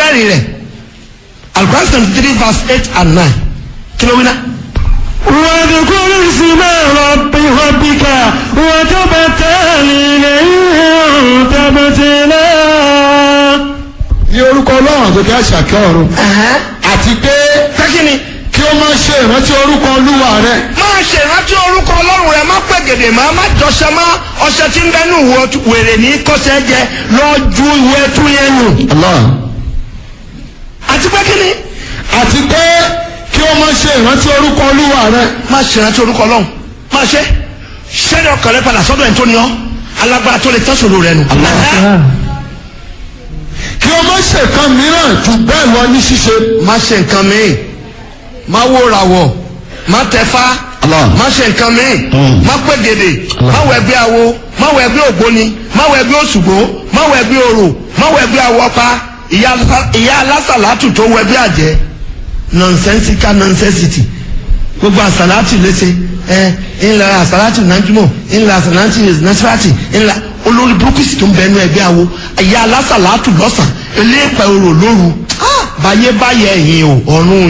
mẹ́rin rẹ̀ Al-Quran seventy three verse eight and nine kí ló wí náà. واذكر اسم رب ربك وتبتل إليه تبتلا ní orúkọ ọlọ́run tó kí á ṣàkẹ́ ọ̀run àti pé pẹ́kínni kí ó máa ṣe ìrántí orúkọ olúwa rẹ máa ṣe ìrántí orúkọ ọlọ́run rẹ má pẹ́ gèdè má má jọṣẹ má ọṣẹ tí ń bẹ́nu ìwọ wèrè ní kọ́ṣẹ́ jẹ lọ ju ìwé tú yẹn nù. Allah àti pẹ́kínni àti pé kí ó máa ṣe ìrántí orúkọ olúwa rẹ má ṣe ìrántí orúkọ ọlọ́run má ṣe ṣẹ́ni ọkàn rẹ padà sọ́dọ̀ ẹ̀ tó ní ọ́ alágbára tó lè tẹ́sọ̀rọ̀ rẹ nù. kí ó máa ṣe kan mìíràn jù bẹ́ẹ̀ lọ ní ṣíṣe má ṣe nǹkan míì má wó rawọ̀ má tẹ̀fá Allah. má ṣe nǹkan míì má pẹ́ gèdè má wọ ẹgbẹ́ awo má wọ ẹgbẹ́ ògbóni má wọ ẹgbẹ́ òṣùgbó má wọ ẹgbẹ́ orò má wọ ẹgbẹ́ awọ́pa ìyá alásà- ìyá alásàlátù tó wọ ẹgbẹ́ àjẹ́ nonsensical nonsensity gbogbo àsàlátù léṣe ẹ ńlá àsàlátù nájúmọ̀ ńlá àsàlátù nasirati ńlá olórí burúkú sì tó ń bẹnu ẹgbẹ́ awo ìyá alásàlátù lọ́sàn eléèpẹ̀ orò lóru báyé báyé ẹ̀yìn o ọ̀run